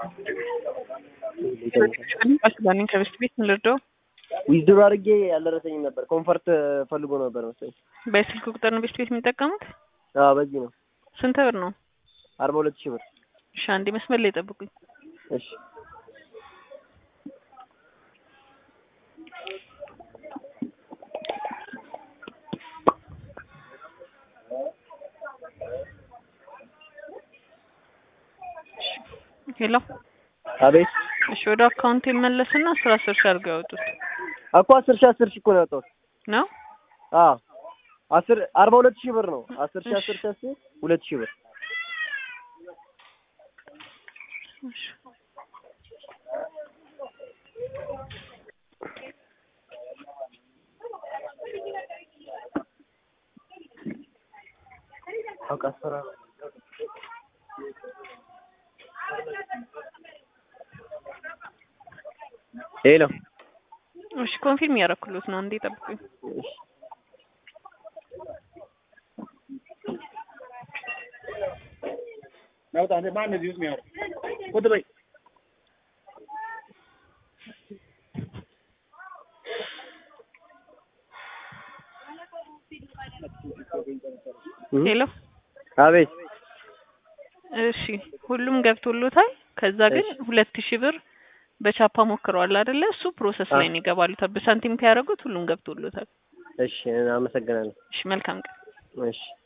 ባለኝ ከበስት ቤት ምን ልርዳው? ዊዝድሮ አድርጌ ያልደረሰኝም ነበር። ኮንፈርት ፈልጎ ነበር መሰለኝ። በስልክ ቁጥር ነው ቤስት ቤት የሚጠቀሙት? አዎ በዚህ ነው። ስንት ብር ነው? አርባ ሁለት ሺህ ብር። እሺ አንዴ መስመር ላይ ጠብቁኝ። እሺ ሄሎ አቤት። እሺ ወደ አካውንት ይመለስና አስር አስር ሺህ አድርገው ያወጡት እኮ አስር ሺህ አስር ሺህ እኮ ነው ያወጣሁት። ነው። አዎ አስር አርባ ሁለት ሺህ ብር ነው። አስር ሺህ አስር ሺህ አስር ሁለት ሺህ ብር። እሺ አውቃ አስፈራ ሄሎ እሺ ኮንፊርም ያደረኩሎት ነው። አንዴ ጠብቁኝ። እሺ ናውጣ እንደ ማን እዚህ ውስጥ የሚያወራው? ቁጭ በይ። ሄሎ አቤት። እሺ ሁሉም ገብቶሎታል። ከዛ ግን ሁለት ሺህ ብር በቻፓ ሞክረዋል አይደለ? እሱ ፕሮሰስ ላይ ነው ይገባሉ። በሳንቲም ከያደረጉት ሁሉም ገብቶሎታል። እሺ አመሰግናለሁ። እሺ መልካም ቀን። እሺ